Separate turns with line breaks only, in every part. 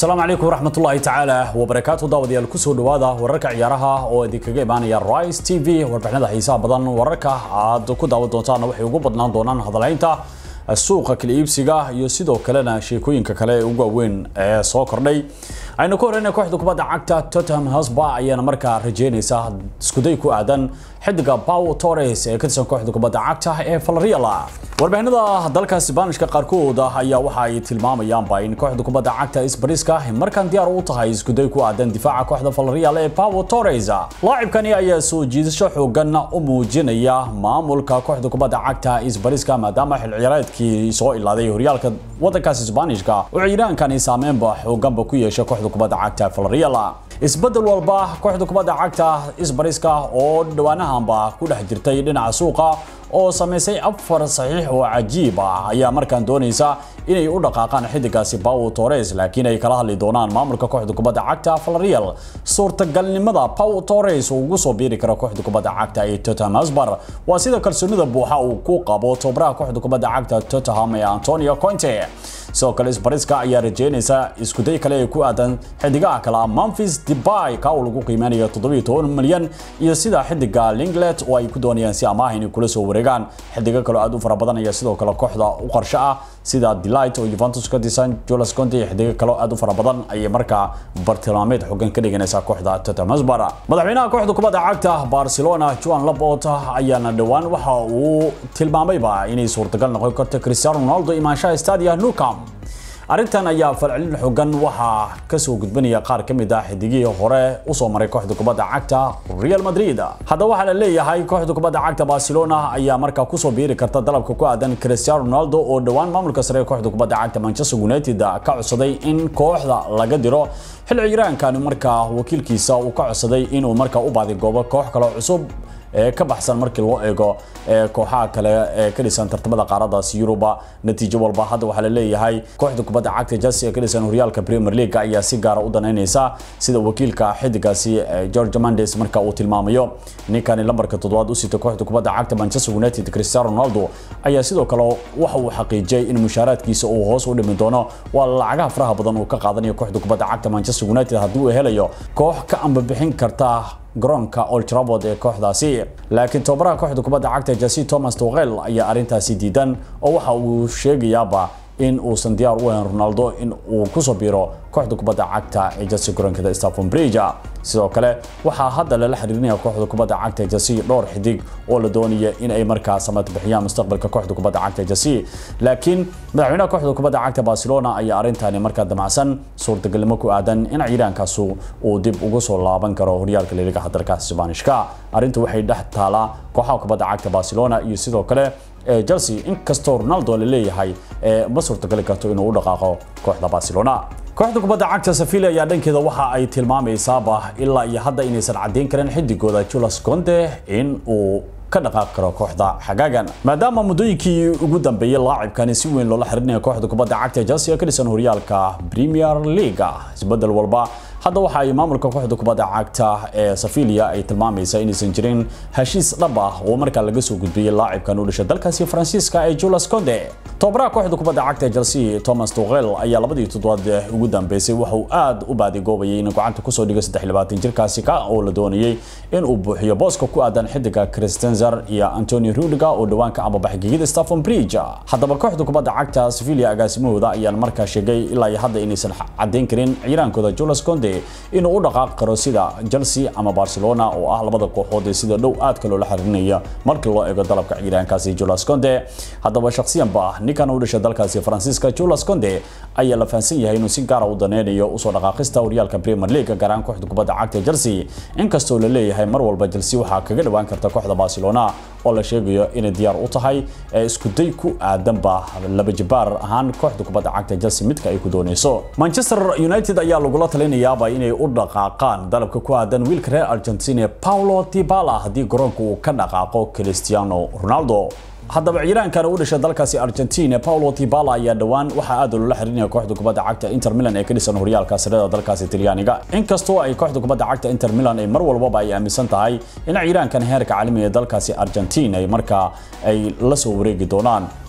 asalaamu calaykum waraxmatullaahi tacaala wabarakaatu daawadayaal kusoo dhawaada wararka ciyaaraha oo idinkaga imaanaya rice t v warbixinada xiisaha badan wararka aad ku daawan doontaana waxay ugu badnaan doonaan hadalaynta suuqa kala iibsiga iyo sidoo kalena sheekooyinka kale ee ugu waaweyn ee soo kordhay aynu ku horeyna kooxda kubadda cagta tottenham hotspur ayaana markaa rajeynaysa iskuday ku aadan xidiga Pau Torres ee ka tirsan kooxda kubadda cagta ee Villarreal warbixinada dalka Isbaanishka qaarkood ayaa waxa ay tilmaamayaan in kooxda kubadda cagta Isbariska markan diyaar u tahay iskuday ku aadan difaaca kooxda Villarreal ee Pau Torres laacibkani ayaa soo jiidasho xoogan u muujinaya maamulka kooxda kubadda cagta Isbariska maadaama xil ciyaareedkii soo ilaaday horyaalka wadankaas Isbaanishka oo ciiraankani saameynba xooganba ku yeeshay kooxda kubadda cagta Villarreal isbedel walba kooxda kubadda cagta Isbariska oo dhawaanahanba ku dhex jirtay dhinaca suuqa oo sameysay afar saxiix oo cajiib ah ayaa markaan doonaysa inay u dhaqaaqaan xidigaasi Pau Torres laakiin ay kala hadli doonaan maamulka kooxda kubadda cagta Villarreal suurtagalnimada Pau Torres uu ugu soo biiri karo kooxda kubadda cagta ee Tottenham Hotspur waa sida kalsoonida buuxa uu ku qabo tababaraha kooxda kubadda cagta Tottenham ee Antonio Conte sidoo kale Isbariska ayaa rajeynaysa isku day kale ee ku aadan xidigaha kale Memphis Depay ka uu lagu qiimeynayo 17 milyan iyo sida xidiga Linglet oo ay ku doonayaan si amaah inay kula soo wareegaan xidiga kale aad u fara badan ayaa sidoo kale kooxda u qorshe ah sida Delight oo Juventus ka disan Jules Conte iyo xidiga kale aad u fara badan ayay markaa bartilmaameed xooggan ka dhiganaysa kooxda Tottenham Hotspur madaxweynaha kooxda kubadda cagta Barcelona Joan Laporta ayaana dhawaan waxa uu tilmaamayba inay suurtagal noqon karto Cristiano Ronaldo imaanshaha stadia Nou Camp arrintan ayaa falcelin xooggan waxaa kasoo gudbanaya qaar ka mid ah xidigihii hore usoo maray kooxda kubadda cagta Real Madrid haddaba waxaa la leeyahay kooxda kubadda cagta Barcelona ayaa markaa kusoo biiri karta dalabka ku aadan Cristiano Ronaldo oo dhawaan maamulka sare ee kooxda kubadda cagta Manchester United ka codsaday in kooxda laga diro xil ciiraankani markaa wakiilkiisa uu ka codsaday inuu markaa u baadi goobo koox kale cusub ee ka baxsan markii loo eego kooxaha kale ee ka dhisan tartamada qaaradaasi Yuruba natiijo walba hadda waxaa la leeyahay kooxda kubadda cagta Chelsea ee ka dhisan horyaalka Premier League ayaa si gaar ah u daneynaysa sida wakiilka xidigaasi George Mendes marka uu tilmaamayo ninkani lambarka toddobaad u sita kooxda kubadda cagta Manchester United Cristiano Ronaldo ayaa sidoo kale waxa uu xaqiijiyay in mushaaraadkiisa uu hoos u dhimi doono waa lacagaha faraha badan uu ka qaadanayo kooxda kubadda cagta Manchester United haddii uu helayo koox ka amba bixin karta garoonka Old Trafford ee kooxdaasi laakiin tababaraha kooxda kubadda cagta Jesse Thomas Tuchel ayaa arrintaasi diidan oo waxa uu sheegayaaba in uusan diyaar u ahayn Ronaldo in uu ku soo biiro kooxda kubadda cagta ee Chelsea garoonka Stamford Bridge sidoo kale waxaa hadda lala xiriirinaya kooxda kubadda cagta Chelsea dhowr xidig oo la doonaya in ay markaa samad bixiyaan mustaqbalka kooxda kubadda cagta Chelsea laakiin madaxweynaha kooxda kubadda cagta Barcelona ayaa arrintaani markaa damacsan suurtagalnimo ku aadan in ciidaankaas uu dib ugu soo laaban karo horyaalka Liga dalkaas Isbaanishka arrintu waxay dhex taalaa kooxaha kubadda cagta Barcelona iyo sidoo kale Chelsea inkastoo Ronaldo la leeyahay ma suurtagali karto inuu u dhaqaaqo kooxda Barcelona kooxda kubadda cagta Sevilla ayaa dhankeeda waxa ay tilmaamaysaaba ilaa iyo hadda inaysan cadeyn karin xidigooda Jules Conte in uu ka dhaqaaqi karo kooxda xagaagan maadaama muddooyinkii ugu dambeeyay laacibkani si weyn loola xiriirinayo kooxda kubadda cagta Chelsea ka dhisan horyaalka Premier League isbedel walba hadda waxa ay maamulka kooxda kubadda cagta ee Sevilla ay tilmaamaysaa inaysan jirin heshiis dhab ah oo markaa laga soo gudbiyay laacibkan u dhashay dalkaasi Faransiiska ee Jules Conte tababaraha kooxda kubadda cagta Chelsea Thomas Tuchel ayaa labadii toddobaad ugu dambeysay waxa uu aad u baadigoobayay in gacanta ku soo dhigo 23 jirkaasi ka oo la doonayay in uu buuxiyo booska ku aadan xidiga Christensen iyo Antonio Rudiger oo dhawaan ka ambabaxay gegida Stamford Bridge haddaba kooxda kubadda cagta Sevilla agaasimahooda ayaa markaa sheegay ilaa iyo hadda inaysan cadeyn karin ciiraankooda Jules Conte inuu u dhaqaaqi karo sida Chelsea ama Barcelona oo ah labada kooxood ee sida dhow aadka loola xiriirinaya markii loo eego dalabka ciidaankaasi Jules Conte haddaba shakhsiyan ba ninkan u dhashay dalkaasi Faransiiska Jules Conte ayaa la fahansan yahay inuu si gaar ah u daneynayo usoo dhaqaaqista horyaalka Premier League gaar ahaan kooxda kubadda cagta Chelsea inkastoo la leeyahay mar walba Chelsea waxaa kaga dhawaan karta kooxda Barcelona oo la sheegayo inay diyaar u tahay isku day ku aadanba laba jibaar ahaan kooxda kubadda cagta Chelsea midka ay ku doonayso Manchester United ayaa lagula talinayaaba inay u dhaqaaqaan dalabka ku aadan wiilka reer Argentina Paulo Dybala haddii garoonka uu ka dhaqaaqo Cristiano Ronaldo haddaba ciiraankana u dhashay dalkaasi Argentina Paulo Dybala ayaa dhawaan waxa aad loola xiriirinaya kooxda kubadda cagta Inter Milan ee ka dhisan horyaalka sarada dalkaasi Talyaaniga inkastoo ay kooxda kubadda cagta Inter Milan ay mar walba ay aaminsan tahay in ciiraankan heerka caalamiga ee dalkaasi Argentina ay markaa ay la soo wareegi doonaan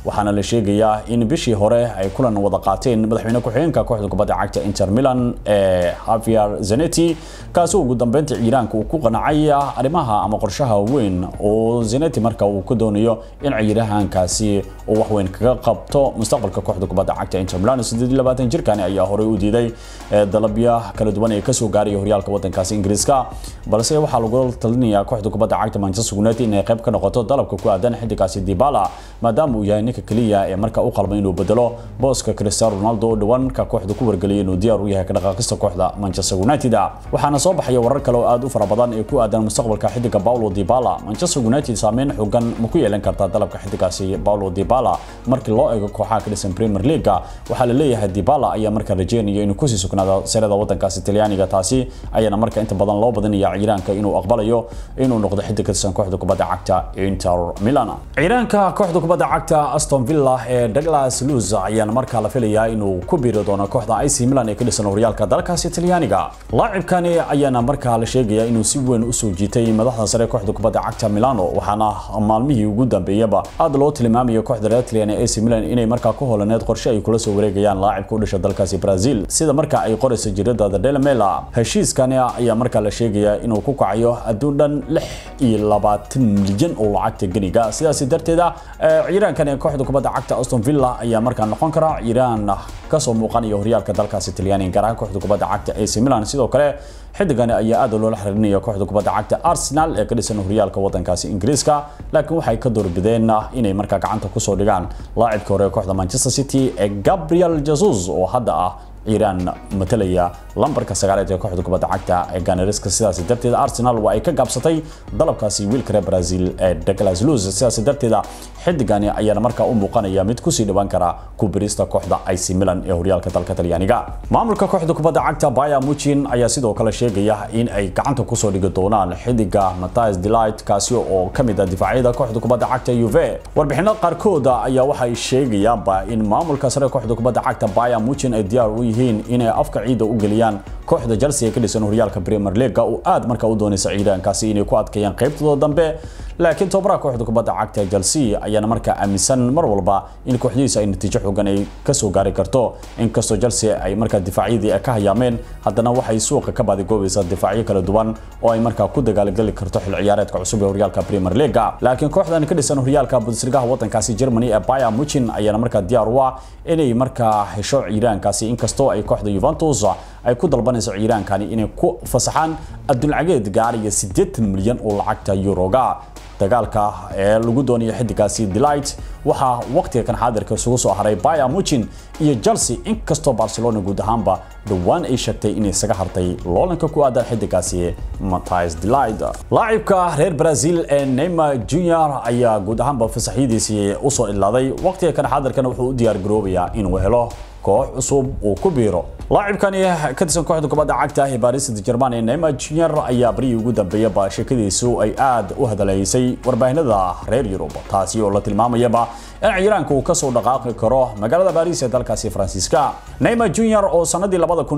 waxaana la sheegayaa in bishii hore ay kulan wada qaateen madaxweyne ku-xigeenka kooxda kubadda cagta inter milan ee javier zanetti kaasi ugu dambeynta ciiraanka uu ku qanacay arrimaha ama qorshaha weyn oo zanetti marka uu ku doonayo in ciirahankaasi uu waxweyn kaga qabto mustaqbalka kooxda kubadda cagta inter milan jirkani ayaa horey u diiday dalabyo kala duwan ee kasoo gaaraya horyaalka wadankaasi ingiriiska balse waxaa lagu talinayaa kooxda kubadda cagta manchester united inay qayb ka noqoto dalabka ku aadan xidigaasi dibala maadaama uu yahay ninka keliya ee marka u qalmay inuu bedelo booska cristiano ronaldo oo dhawaan ka kooxda ku wargeliyay inuu diyaar u yahay ka dhaqaaqista kooxda manchester united waxaana soo baxaya warar kale oo aad u fara badan ee ku aadan mustaqbalka xidiga paulo dibala manchester united saameyn xooggan ma ku yeelan kartaa dalabka xidigaasi paulo dibala markii loo eego kooxaha ka dhisan premier league waxaa la leeyahay dibala ayaa marka rajeynaya inuu kusii sugnaado serada wadankaasi talyaaniga taasi ayaana marka inta badan loo badinaya ciiraanka inuu aqbalayo inuu noqdo xidig ka tirsan kooxda kubadda cagta inter milan ciiraanka kooxda kubadda cagta aston villa ee douglas luz ayaana markaa la filayaa inuu ku biiri doono kooxda ac milan ee ka dhisan horyaalka dalkaasi talyaaniga laacibkani ayaana markaa la sheegaya inuu si weyn usoo jiitay madaxda sare kooxda kubadda cagta milano waxaana maalmihii ugu dambeeyaba aad loo tilmaamayo kooxda reer talyan ee ac milan inay markaa ku holaneed qorshe ay kula soo wareegayaan laacibka u dhasha dalkaasi brazil sida marka ay qorayso jirada the daily mail heshiiskani ayaa markaa la sheegayaa inuu ku kacayo adduun dhan lix iyo labaatan milyan oo lacagta geniga sidaas darteeda ciiraankan ee kooxda kubadda cagta aston villa ayaa markaa noqon kara ciiraan kasoo muuqanaya horyaalka dalkaasi talyaaniga gaar ahaan kooxda kubadda cagta ac milan sidoo kale xidigani ayaa aad loola xiriirinaya kooxda kubadda cagta arsenal ee ka dhisan horyaalka wadankaasi ingiriiska laakiin waxay ka doorbideen inay markaa gacanta kusoo dhigaan laacibka hore ee kooxda manchester city ee gabriel jesus oo hadda ah ciiraan matalaya lambarka sagaaleed ee kooxda kubadda cagta ee ganariska sidaas darteeda arsenal waa ay ka gaabsatay dalabkaasi wiilka reer brazil ee douglas luz sidaas darteeda xidigani ayaana markaa u muuqanaya mid kusii dhawaan kara ku birista kooxda ac milan ee horyaalka dalka talyaaniga maamulka kooxda kubadda cagta baya muchin ayaa sidoo kale sheegaya in ay gacanta kusoo dhigi doonaan xidiga mathias delight kaasi oo kamid ah difaacyada kooxda kubadda cagta uve warbixino qaarkooda ayaa waxay sheegayaanba in maamulka sare kooxda kubadda cagta baya muchin ay diyaar u yihiin inay afka ciida u geliyaan kooxda Chelsea ee ka dhisan horyaalka Premier League oo aad markaa u doonaysa ciidankaasi inay ku adkeeyaan qaybtooda dambe laakiin tobara kooxda kubadda cagta ee Chelsea ayaana markaa aaminsan mar walba in kooxdiisa ay natiijo xooggan ay ka soo gaari karto inkastoo Chelsea ay markaa difaacyadii ka hayaameen haddana waxay suuqa ka baadigoobaysaa difaacyo kala duwan oo ay markaa ku dagaalgali karto xil ciyaareedka cusub ee horyaalka Premier League laakiin kooxdan ka dhisan horyaalka Bundesliga wadankaasi Germany ee Bayern Munich ayaana markaa diyaar u ah inay markaa hesho ciidankaasi inkastoo ay kooxda Juventus ay ku dalbanayso ciiraankani inay ku fasaxaan adduuncageed gaaraya 80 milyan oo lacagta yuroga dagaalka ee lagu doonayo xidigaasi delight waxaa waqtiga kan xaadirka isugu soo haray Bayern Munich iyo Chelsea inkastoo Barcelona guud ahaanba dhawaan ay sheegtay inay isaga hartay loolanka ku aadan xidigaasi Matthijs de Ligt laacibka reer Brazil ee Neymar Jr ayaa guud ahaanba fasaxidiisii u soo ilaaday waqtiga kan xaadirkana wuxuu u diyaar garoobayaa inuu helo koox cusub uu ku biiro laacibkani ka tirsan kooxda kubadda cagta ee Paris Saint-Germain ee Neymar Jr ayaa barigii ugu dambeeyay ba sheekadiisu ay aad u hadaleysay warbaahinada reer Yurub taasi oo la tilmaamayaba in ciiraanka uu ka soo dhaqaaqi karo magaalada Paris ee dalkaasi Faransiiska Neymar Jr oo sanadii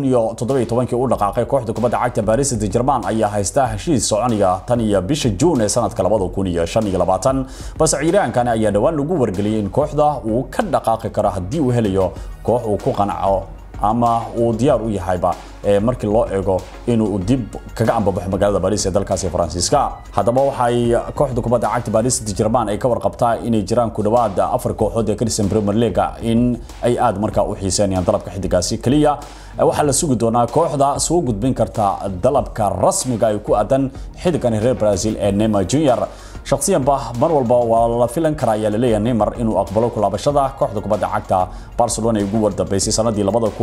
2017 u dhaqaaqay kooxda kubadda cagta Paris Saint-Germain ayaa haysta heshiis soconaya tan iyo bisha June ee sanadka 2025 bas ciiraankani ayaa dhawaan lagu wargeliyay in kooxda uu ka dhaqaaqi karo haddii uu helayo koox uu ku qanaco ama uu diyaar u yahayba markii loo eego inuu dib kaga ambabaxo magaalada Paris ee dalkaasi Faransiiska haddaba waxay kooxda kubadda cagta Paris Saint-Germain ay ka warqabtaa inay jiraan ku dhawaad afar kooxood ee ka dhisan Premier League in ay aad markaa u xiiseynayaan dalabka xidigaasi kaliya waxaa la sugi doonaa kooxda soo gudbin karta dalabka rasmiga ay ku aadan xidigan reer Brazil ee Neymar Jr shakhsiyan ba mar walba waa la filan karaa ayaa laleeyahay Neymar inuu aqbalo ku laabashada kooxda kubadda cagta Barcelona ay ugu wardambeysay sanadii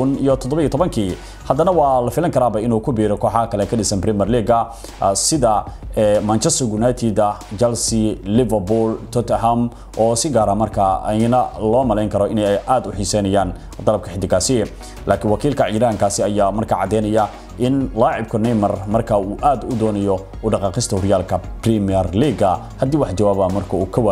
2017 haddana waa la filan karaaba inuu ku biiro kooxaha kale ka dhisan Premier League sida Manchester United, Chelsea, Liverpool, Tottenham oo si gaar ah markaa ayna loo malayn karo inay aad u xiiseynayaan dalabka xidigaasi laakiin wakiilka ciidaankaasi ayaa markaa cadeynaya in laacibka Neymar marka uu aad u doonayo u dhaqaaqista horyaalka Premier League haddii wax jawaaba marka uu ka waayo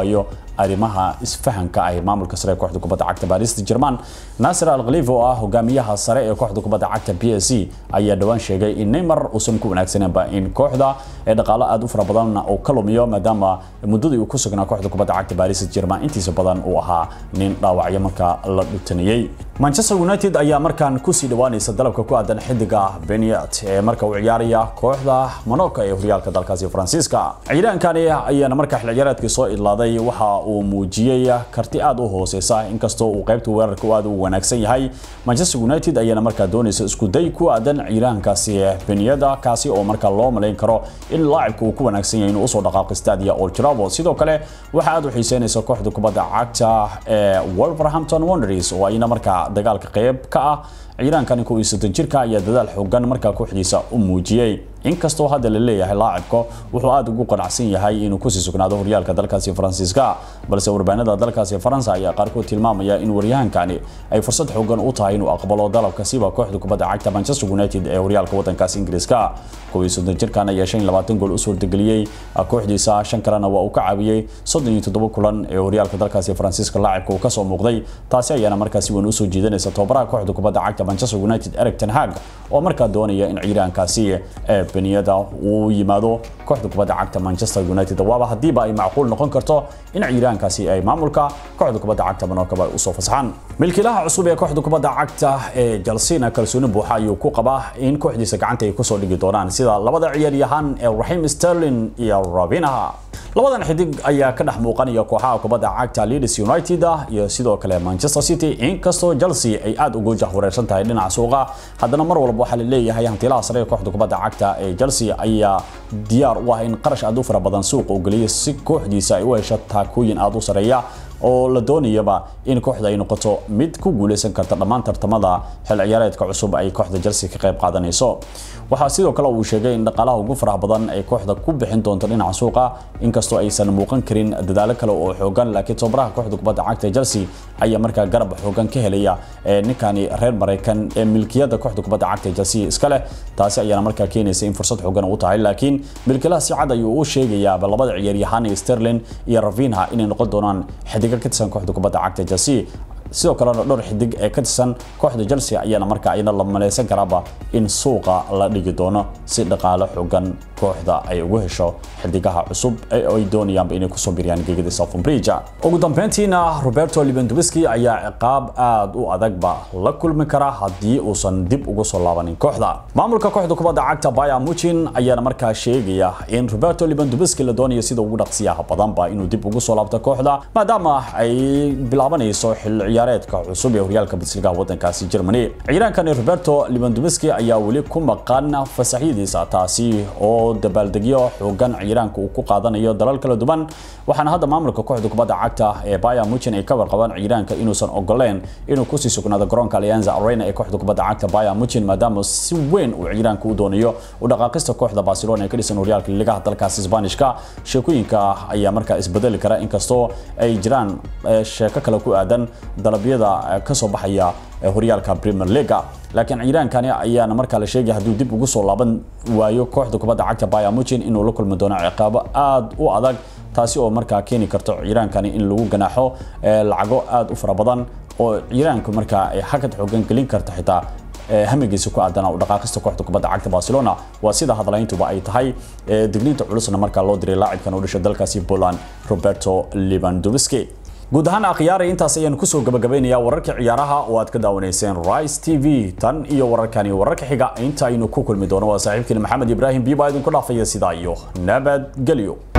arrimaha isfahanka ah ee maamulka sare ee kooxda kubadda cagta Paris Saint-Germain Nasser Al-Khelaifi oo ah hogaamiyaha sare ee kooxda kubadda cagta PSG ayaa dhawaan sheegay in Neymar uusan ku wanaagsaneenba in kooxda ee dhaqaale aad u fara badan oo ka lumiyo maadaama muddadii uu ku sugnaa kooxda kubadda cagta Paris Saint-Germain intiisa badan uu ahaa nin dhaawacyo marka la dhutaniyay Manchester United ayaa markaan ku sii dhawaanaysa dalabka ku aadan xidiga Beniat ee marka uu ciyaaraya kooxda Monaco ee horyaalka dalkaasi Faransiiska ciidaankani ayaana marka xil ciyaareedkii soo idlaaday waxa uu muujiyay karti aad u hooseysa inkastoo uu qaybta weerarka aad u wanaagsan yahay Manchester United ayaana markaa doonaysa isku day ku aadan ciidaankaasi Beniada kaasi oo marka loo maleyn karo in laacibku uu ku wanaagsan yahay inuu usoo dhaqaaqo stadia Old Trafford sidoo kale waxa aad u xiiseynaysa kooxda kubadda cagta ee Wolverhampton Wanderers oo ayna markaa dagaalka qayb ka ah ciidaankani ku iisadan jirka ayaa dadaal xoogan markaa kooxdiisa u muujiyay inkastoo hadda la leeyahay laacibka wuxuu aad ugu qanacsan yahay inuu kusii sugnaado horyaalka dalkaasi faransiiska balse warbaahinada dalkaasi faransa ayaa qaarkood tilmaamaya in waryahankani ay fursad xoogan u tahay inuu aqbalo dalabka siba kooxda kubadda cagta manchester united ee horyaalka wadankaasi ingiriiska kuwii soddon jirkan ayaa shan iyo labaatan gool u suurtageliyey kooxdiisa shan kalena waa uu ka caawiyey soddon iyo toddoba kulan ee horyaalka dalkaasi faransiiska laacibka uu kasoo muuqday taasi ayaana markaa si weyn usoo jiidanaysa tababaraha kooxda kubadda cagta manchester united eric ten hag oo markaa doonaya in ciidaankaasi ee beniyada uu yimaado kooxda kubadda cagta manchester united waaba hadiiba ay macquul noqon karto in ciidaankaasi ay maamulka kooxda kubadda cagta monaco ay usoo fasaxaan milkiilaha cusub ee kooxda kubadda cagta ee chelsea kalsooni buuxa ayuu ku qabaa in kooxdiisa gacanta ay kusoo dhigi doonaan sida labada ciyaaryahan ee raheem sterling iyo robinaha labadan xidig ayaa ka dhex muuqanaya kooxaha kubadda cagta Leeds United iyo sidoo kale Manchester City inkastoo Chelsea ay aad ugu jahwareersan tahay dhinaca suuqa haddana mar walba waxaa la leeyahay hantilaha sare ee kooxda kubadda cagta ee Chelsea ayaa diyaar u ah in qarash aad u fara badan suuqa u geliyo si kooxdiisa ay u hesho taakooyin aad u sareeya oo la doonayaba in kooxda ay noqoto mid ku guuleysan karta dhammaan tartamada xil ciyaareedka cusub ay kooxda Chelsea ka qayb qaadanayso waxaa sidoo kale uu sheegay in dhaqaalaha ugu faraha badan ay kooxda ku bixin doonto dhinaca suuqa inkastoo aysan muuqan karin dadaalo kale oo xoogan laakiin tababaraha kooxda kubadda cagta Chelsea ayaa markaa garab xoogan ka helaya ninkani reer Mareykan ee milkiyada kooxda kubadda cagta Chelsea iska leh taasi ayaana markaa keenaysa in fursad xoogan u tahay laakiin milkiilaha si cad ayuu u sheegayaa labada ciyaaryahan Sterling iyo Rafinha inay noqon doonaan xidiga ka tirsan kooxda kubadda cagta Chelsea sidoo kalena dhowr xidig ee ka tirsan kooxda Chelsea ayaana markaa ayna la maleysan karaaba in suuqa la dhigi doono si dhaqaale xooggan kooxda ay ugu hesho xidigaha cusub ee ay doonayaan inay ku soo biriyaan geegada Stamford Bridge ugu dambeyntiina Roberto Lewandowski ayaa ciqaab aad u adagba la kulmi kara haddii uusan dib ugu soo laabanin kooxda maamulka kooxda kubadda cagta Bayern Munich ayaana markaa sheegaya in Roberto Lewandowski la doonayo sida ugu dhaqsiyaha badanba inuu dib ugu soo laabto kooxda maadaama ay bilaabanayso xil ciyaareedka cusub ee horyaalka Bundesliga wadankaasi Germany ciidaankani Roberto Lewandowski ayaa weli ku maqan fasaxyadiisa taasi oo dabaaldegyo xoogan ciidaanka uu ku qaadanayo dalal kala duwan waxaana hadda maamulka kooxda kubadda cagta ee Bayern Munich ay ka warqabaan ciidaanka inuusan ogoleen inuu ku sii sugnaado garoonka Allianz Arena ee kooxda kubadda cagta Bayern Munich maadaama si weyn uu ciidaanka u doonayo u dhaqaaqista kooxda Barcelona ee ka dhisan horyaalka ligaha dalkaasi Isbaanishka sheekooyinka ayaa markaa isbedeli kara inkastoo ay jiraan sheeko kale ku aadan dalabyada ka soo baxaya horyaalka Premier League laakiin ciidaankani ayaana markaa la sheegay hadduu dib ugu soo laaban waayo kooxda kubadda cagta Bayern Munich inuu la kulmi doono ciqaabo aad u adag taasi oo markaa keeni karto ciidaankani in lagu ganaaxo lacago aad u fara badan oo ciidaanku markaa ay hakad xoogan gelin karta xitaa hamigiisa ku aadana u dhaqaaqista kooxda kubadda cagta Barcelona waa sida hadalayntuba ay tahay digniinta culusna markaa loo diray laacibkan u dhashay dalkaasi Poland Roberto Lewandowski guud ahaan akhyaaray intaas ayaan kusoo gabagabeynayaa wararka ciyaaraha oo aad ka daawanayseen Rise TV tan iyo wararkani wararka xiga inta aynu ku kulmi doono waa saaxiibkiina Maxamed Ibrahim Biba idinku dhaafaya sidaa iyo nabadgelyo